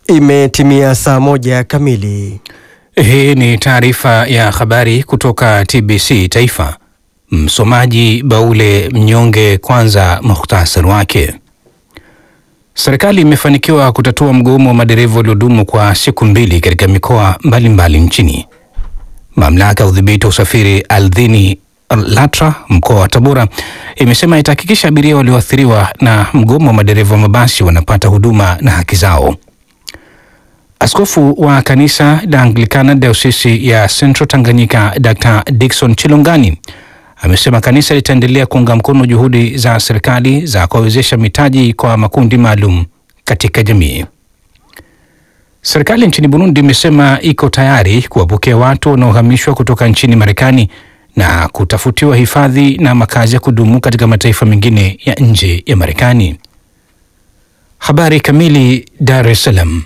Imetimia saa moja kamili. Hii ni taarifa ya habari kutoka TBC Taifa. Msomaji Baule Mnyonge. Kwanza muhtasari wake. Serikali imefanikiwa kutatua mgomo wa madereva waliodumu kwa siku mbili katika mikoa mbalimbali nchini. Mamlaka ya udhibiti wa usafiri ardhini LATRA mkoa wa Tabora imesema itahakikisha abiria walioathiriwa na mgomo wa madereva wa mabasi wanapata huduma na haki zao. Askofu wa kanisa la Anglikana Dayosisi ya Central Tanganyika Dr. Dickson Chilongani amesema kanisa litaendelea kuunga mkono juhudi za serikali za kuwawezesha mitaji kwa makundi maalum katika jamii. Serikali nchini Burundi imesema iko tayari kuwapokea watu wanaohamishwa kutoka nchini Marekani na kutafutiwa hifadhi na makazi ya kudumu katika mataifa mengine ya nje ya Marekani. Habari kamili. Dar es Salaam.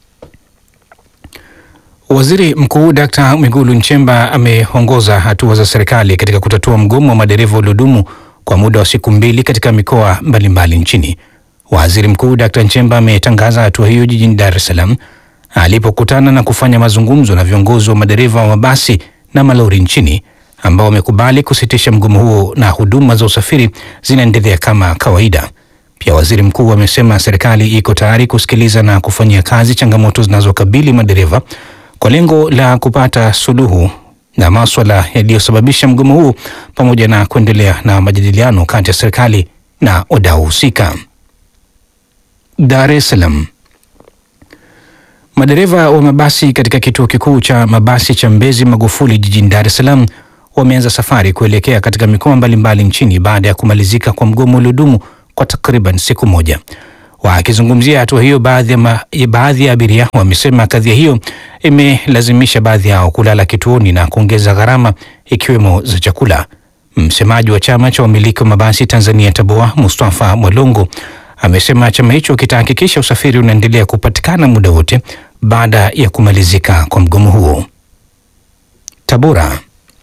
Waziri Mkuu Dkt. Mwigulu Nchemba ameongoza hatua za serikali katika kutatua mgomo wa madereva waliodumu kwa muda wa siku mbili katika mikoa mbalimbali nchini. Waziri Mkuu Dkt. Nchemba ametangaza hatua hiyo jijini Dar es Salaam alipokutana na kufanya mazungumzo na viongozi wa madereva wa mabasi na malori nchini ambao wamekubali kusitisha mgomo huo na huduma za usafiri zinaendelea kama kawaida. Pia waziri mkuu amesema serikali iko tayari kusikiliza na kufanyia kazi changamoto zinazokabili madereva kwa lengo la kupata suluhu na maswala yaliyosababisha mgomo huu pamoja na kuendelea na majadiliano kati ya serikali na wadau husika. Dar es Salaam. Madereva wa mabasi katika kituo kikuu cha mabasi cha Mbezi Magufuli jijini Dar es Salaam wameanza safari kuelekea katika mikoa mbalimbali nchini baada ya kumalizika kwa mgomo uliodumu kwa takriban siku moja. Wakizungumzia hatua hiyo, baadhi ya, ma, baadhi ya abiria wamesema kadhia hiyo imelazimisha baadhi yao kulala kituoni na kuongeza gharama ikiwemo za chakula. Msemaji wa chama cha wamiliki wa mabasi Tanzania TABOA Mustafa Mwalongo amesema chama hicho kitahakikisha usafiri unaendelea kupatikana muda wote baada ya kumalizika kwa mgomo huo. Tabora.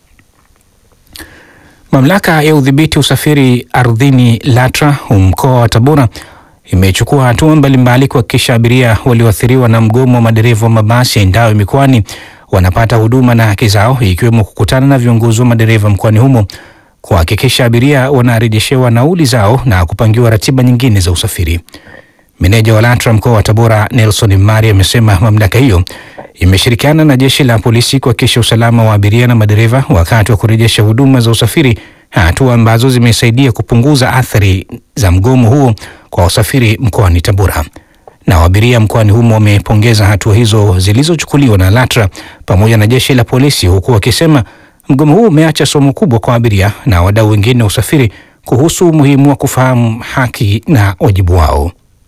Mamlaka ya udhibiti usafiri ardhini LATRA mkoa wa Tabora imechukua hatua mbalimbali kuhakikisha abiria walioathiriwa na mgomo wa madereva wa mabasi yaendayo mikoani wanapata huduma na haki zao, ikiwemo kukutana na viongozi wa madereva mkoani humo kuhakikisha abiria wanarejeshewa nauli zao na kupangiwa ratiba nyingine za usafiri. Meneja wa LATRA mkoa wa Tabora Nelson Mari amesema mamlaka hiyo imeshirikiana na jeshi la polisi kuhakikisha usalama wa abiria na madereva wakati wa kurejesha huduma za usafiri, hatua ambazo zimesaidia kupunguza athari za mgomo huo kwa wasafiri mkoani Tabora. Na abiria mkoani humo wamepongeza hatua hizo zilizochukuliwa na LATRA pamoja na jeshi la polisi, huku wakisema mgomo huu umeacha somo kubwa kwa abiria na wadau wengine wa usafiri kuhusu umuhimu wa kufahamu haki na wajibu wao.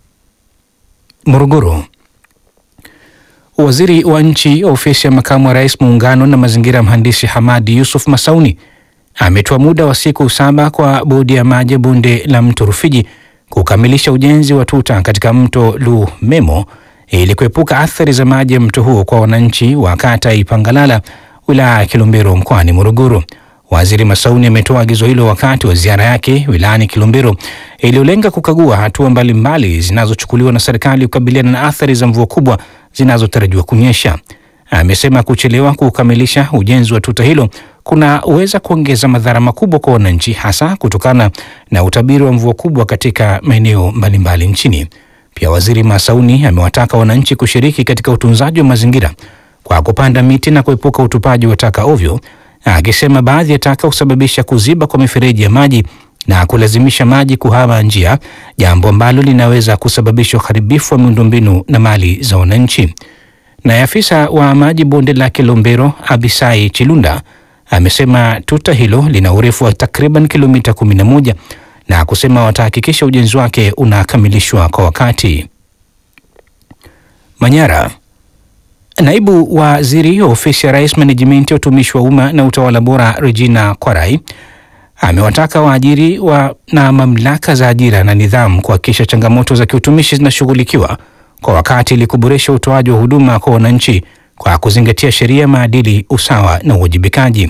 Morogoro. Waziri wa nchi ofisi ya makamu wa rais muungano na mazingira, mhandisi Hamadi Yusuf Masauni ametoa muda wa siku saba kwa bodi ya maji ya bonde la mto Rufiji kukamilisha ujenzi wa tuta katika mto Lumemo ili kuepuka athari za maji ya mto huo kwa wananchi wa kata Ipangalala wilaya ya Kilombero mkoani Morogoro. Waziri Masauni ametoa agizo hilo wakati wa ziara yake wilayani Kilombero iliyolenga kukagua hatua mbalimbali zinazochukuliwa na serikali kukabiliana na athari za mvua kubwa zinazotarajiwa kunyesha. Amesema kuchelewa kukamilisha ujenzi wa tuta hilo kunaweza kuongeza madhara makubwa kwa wananchi, hasa kutokana na utabiri wa mvua kubwa katika maeneo mbalimbali nchini. Pia Waziri Masauni amewataka wananchi kushiriki katika utunzaji wa mazingira kwa kupanda miti na kuepuka utupaji wa taka ovyo, akisema baadhi ya taka husababisha kuziba kwa mifereji ya maji na kulazimisha maji kuhama njia, jambo ambalo linaweza kusababisha uharibifu wa miundombinu na mali za wananchi. Naye afisa wa maji bonde la Kilombero Abisai Chilunda amesema tuta hilo lina urefu wa takriban kilomita 11 na kusema watahakikisha ujenzi wake unakamilishwa kwa wakati. Manyara. Naibu waziri wa ofisi ya rais menejimenti ya utumishi wa umma na utawala bora Regina Kwarai amewataka waajiri wa na mamlaka za ajira na nidhamu kuhakikisha changamoto za kiutumishi zinashughulikiwa kwa wakati ili kuboresha utoaji wa huduma kwa wananchi kwa kuzingatia sheria, maadili, usawa na uwajibikaji.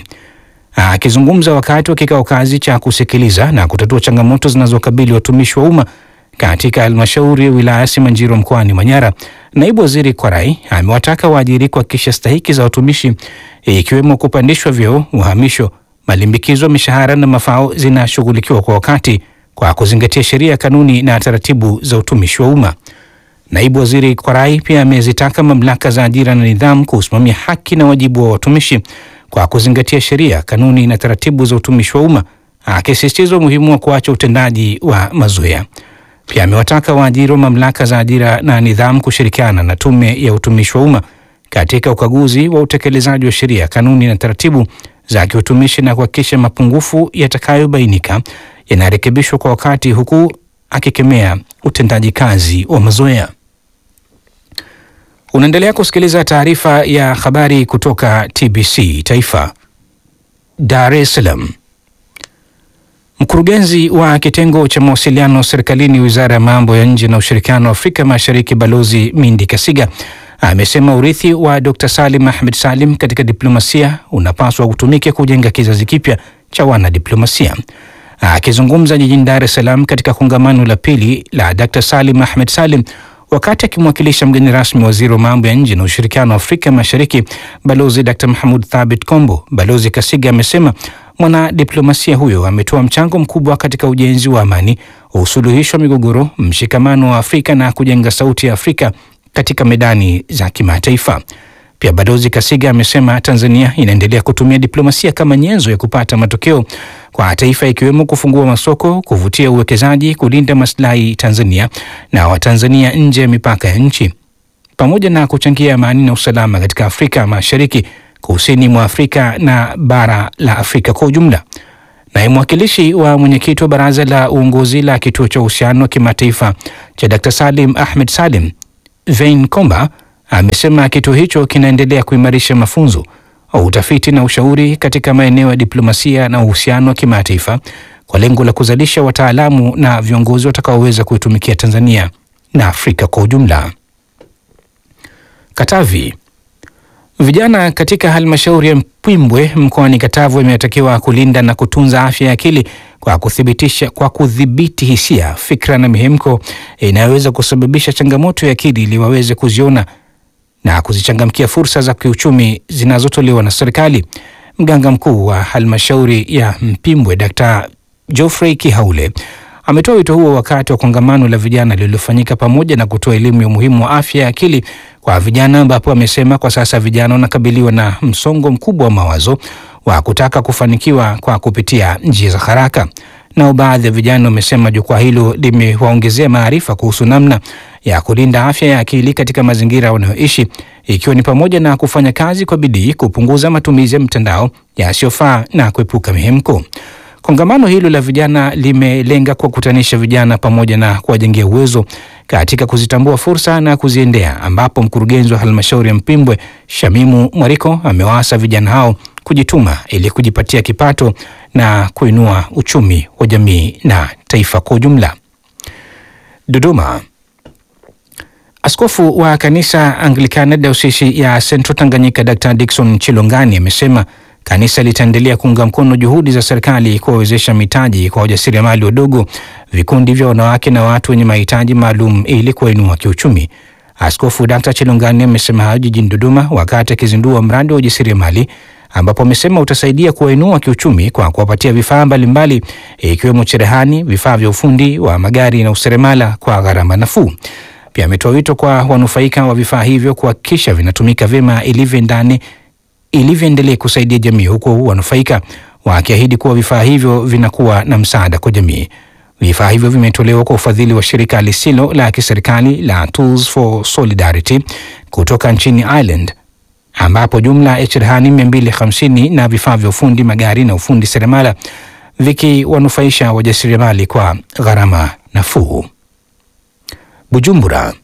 Akizungumza wakati wa kikao kazi cha kusikiliza na kutatua changamoto zinazokabili watumishi wa umma katika halmashauri ya wilaya Simanjiro mkoani Manyara, naibu waziri Kwarai amewataka waajiri kuhakikisha stahiki za watumishi ikiwemo kupandishwa vyeo, uhamisho, malimbikizo, mishahara na mafao zinashughulikiwa kwa wakati kwa kuzingatia sheria, kanuni na taratibu za utumishi wa umma. Naibu waziri Kwarai pia amezitaka mamlaka za ajira na nidhamu kusimamia haki na wajibu wa watumishi kwa kuzingatia sheria, kanuni na taratibu za utumishi wa umma, akisisitiza umuhimu wa kuacha utendaji wa mazoea. Pia amewataka waajiri wa mamlaka za ajira na nidhamu kushirikiana na tume ya utumishi wa umma katika ukaguzi wa utekelezaji wa sheria, kanuni na taratibu za kiutumishi na kuhakikisha mapungufu yatakayobainika yanarekebishwa kwa wakati, huku akikemea utendaji kazi wa mazoea. Unaendelea kusikiliza taarifa ya habari kutoka TBC Taifa, Dar es Salaam. Mkurugenzi wa kitengo cha mawasiliano serikalini, wizara ya mambo ya nje na ushirikiano wa Afrika Mashariki, Balozi Mindi Kasiga amesema urithi wa Dr Salim Ahmed Salim katika diplomasia unapaswa kutumika kujenga kizazi kipya cha wanadiplomasia. Akizungumza jijini Dar es Salaam katika kongamano la pili la Dr Salim Ahmed Salim wakati akimwakilisha mgeni rasmi waziri wa mambo ya nje na ushirikiano wa Afrika Mashariki Balozi Dr Mahmud Thabit Kombo, Balozi Kasiga amesema mwanadiplomasia huyo ametoa mchango mkubwa katika ujenzi wa amani, usuluhishi wa migogoro, mshikamano wa Afrika na kujenga sauti ya Afrika katika medani za kimataifa. Pia Balozi Kasiga amesema Tanzania inaendelea kutumia diplomasia kama nyenzo ya kupata matokeo kwa taifa, ikiwemo kufungua masoko, kuvutia uwekezaji, kulinda maslahi Tanzania na Watanzania nje ya mipaka ya nchi, pamoja na kuchangia amani na usalama katika Afrika Mashariki, kusini mwa Afrika na bara la Afrika kwa ujumla. Naye mwakilishi wa mwenyekiti wa baraza la uongozi la kituo cha uhusiano wa kimataifa cha Dr Salim Ahmed Salim Vein Komba amesema kituo hicho kinaendelea kuimarisha mafunzo, utafiti na ushauri katika maeneo ya diplomasia na uhusiano wa kimataifa kwa lengo la kuzalisha wataalamu na viongozi watakaoweza kuitumikia Tanzania na Afrika kwa ujumla. Katavi. Vijana katika halmashauri ya Mpwimbwe mkoani Katavi wametakiwa kulinda na kutunza afya ya akili kwa kuthibitisha kwa kudhibiti hisia, fikra na mihemko inayoweza kusababisha changamoto ya akili ili waweze kuziona na kuzichangamkia fursa za kiuchumi zinazotolewa na serikali. Mganga mkuu wa halmashauri ya Mpimbwe Dkt. Geoffrey Kihaule ametoa wito huo wakati wa kongamano la vijana lililofanyika pamoja na kutoa elimu ya umuhimu wa afya ya akili kwa vijana, ambapo amesema kwa sasa vijana wanakabiliwa na msongo mkubwa wa mawazo wa kutaka kufanikiwa kwa kupitia njia za haraka. Nao baadhi ya vijana wamesema jukwaa hilo limewaongezea maarifa kuhusu namna ya kulinda afya ya akili katika mazingira wanayoishi, ikiwa ni pamoja na kufanya kazi kwa bidii, kupunguza matumizi ya mtandao yasiyofaa na kuepuka mihemko. Kongamano hilo la vijana limelenga kuwakutanisha vijana pamoja na kuwajengea uwezo katika kuzitambua fursa na kuziendea, ambapo mkurugenzi wa halmashauri ya Mpimbwe Shamimu Mwariko amewaasa vijana hao kujituma ili kujipatia kipato na kuinua uchumi wa jamii na taifa kwa ujumla. Dodoma. Askofu wa kanisa Anglikana Dayosisi ya Central Tanganyika Dr. Dickson Chilongani amesema kanisa litaendelea kuunga mkono juhudi za serikali kuwawezesha mitaji kwa wajasiriamali wadogo, vikundi vya wanawake na watu wenye mahitaji maalum ili kuwainua kiuchumi. Askofu Dr. Chilongani amesema hayo jijini Dodoma wakati akizindua mradi wa ujasiriamali ambapo amesema utasaidia kuwainua kiuchumi kwa kuwapatia vifaa mbalimbali ikiwemo cherehani, vifaa vya ufundi wa magari na useremala kwa gharama nafuu. Pia ametoa wito kwa wanufaika wa vifaa hivyo kuhakikisha vinatumika vyema ilivyo ndani ilivyoendelea kusaidia jamii, huku wanufaika wakiahidi kuwa vifaa hivyo vinakuwa na msaada kwa jamii. Vifaa hivyo vimetolewa kwa ufadhili wa shirika lisilo la kiserikali la Tools for Solidarity kutoka nchini Ireland ambapo jumla ya cherehani 250 na vifaa vya ufundi magari na ufundi seremala vikiwanufaisha wajasiriamali kwa gharama nafuu. Bujumbura.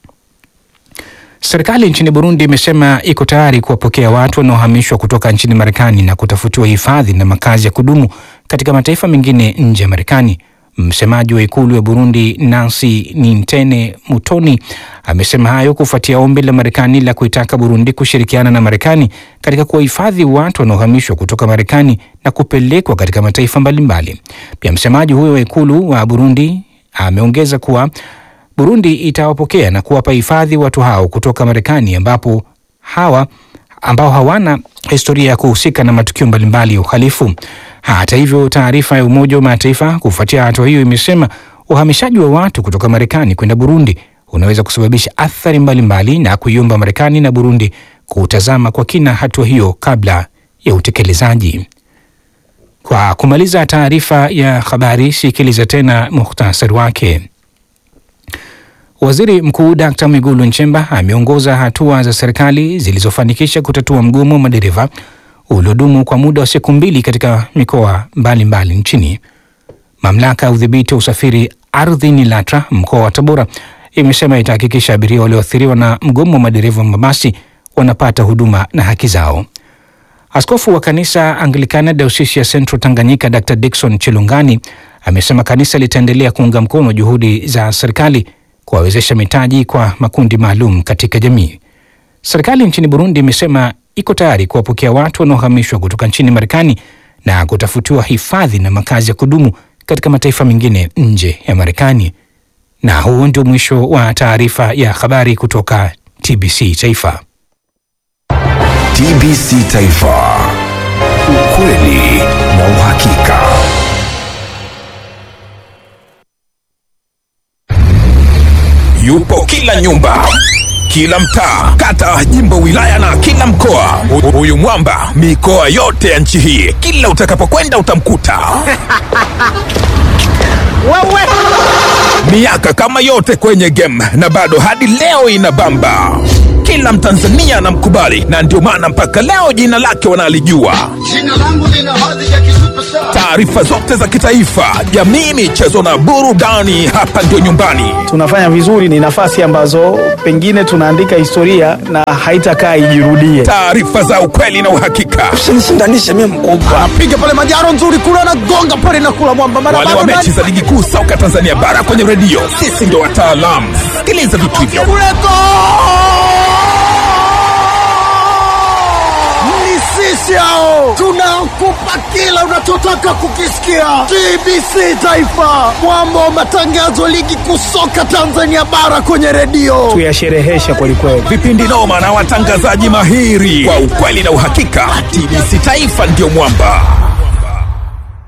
Serikali nchini Burundi imesema iko tayari kuwapokea watu wanaohamishwa kutoka nchini Marekani na kutafutiwa hifadhi na makazi ya kudumu katika mataifa mengine nje ya Marekani. Msemaji wa ikulu ya Burundi Nancy Nintene Mutoni amesema hayo kufuatia ombi la Marekani la kuitaka Burundi kushirikiana na Marekani katika kuwahifadhi watu wanaohamishwa kutoka Marekani na kupelekwa katika mataifa mbalimbali. Pia msemaji huyo wa ikulu wa Burundi ameongeza kuwa Burundi itawapokea na kuwapa hifadhi watu hao kutoka Marekani ambapo hawa ambao hawana historia ya kuhusika na matukio mbalimbali ya uhalifu. Hata hivyo, taarifa ya Umoja wa Mataifa kufuatia hatua hiyo imesema uhamishaji wa watu kutoka Marekani kwenda Burundi unaweza kusababisha athari mbalimbali na kuiomba Marekani na Burundi kutazama kwa kina hatua hiyo kabla ya utekelezaji. Kwa kumaliza taarifa ya habari, sikiliza tena muhtasari wake. Waziri Mkuu Dkt. Mwigulu Nchemba ameongoza hatua za serikali zilizofanikisha kutatua mgomo wa madereva uliodumu kwa muda wa siku mbili katika mikoa mbalimbali nchini. Mamlaka ya udhibiti wa usafiri ardhini LATRA mkoa wa Tabora imesema itahakikisha abiria walioathiriwa na mgomo wa madereva wa mabasi wanapata huduma na haki zao. Askofu wa kanisa Anglikana Dayosisi ya Central Tanganyika Dr. Dickson Chilungani amesema kanisa litaendelea kuunga mkono juhudi za serikali kuwawezesha mitaji kwa makundi maalum katika jamii. Serikali nchini Burundi imesema iko tayari kuwapokea watu wanaohamishwa kutoka nchini Marekani na kutafutiwa hifadhi na makazi ya kudumu katika mataifa mengine nje ya Marekani. Na huo ndio mwisho wa taarifa ya habari kutoka TBC Taifa. TBC Taifa, ukweli na uhakika. Yupo kila nyumba, kila mtaa, kata, jimbo, wilaya na kila mkoa. Hu- Huyu mwamba mikoa yote ya nchi hii, kila utakapokwenda utamkuta. Miaka kama yote kwenye game na bado hadi leo inabamba. Kila Mtanzania anamkubali na ndio maana mpaka leo jina lake wanalijua. Jina langu lina hadhi ya kisuperstar. Taarifa zote za kitaifa, jamii, michezo na burudani, hapa ndio nyumbani. tunafanya vizuri, ni nafasi ambazo pengine tunaandika historia na haitakaa ijirudie. Taarifa za ukweli na uhakika. usinishindanishe mimi mkubwa Piga pale majaro nzuri kule anagonga pale na kula mwamba mara Wale wa bado mechi za ligi kuu soka Tanzania bara kwenye redio, sisi ndio wataalamu. Sikiliza vitu hivyo. kule go! Ni sisi hao tunakupa kila unachotaka kukisikia. TBC Taifa, mwamba wa matangazo ligi kuu soka Tanzania bara kwenye redio. Tuyasherehesha kwelikweli. Vipindi noma na watangazaji mahiri kwa ukweli na uhakika. TBC Taifa ndio mwamba.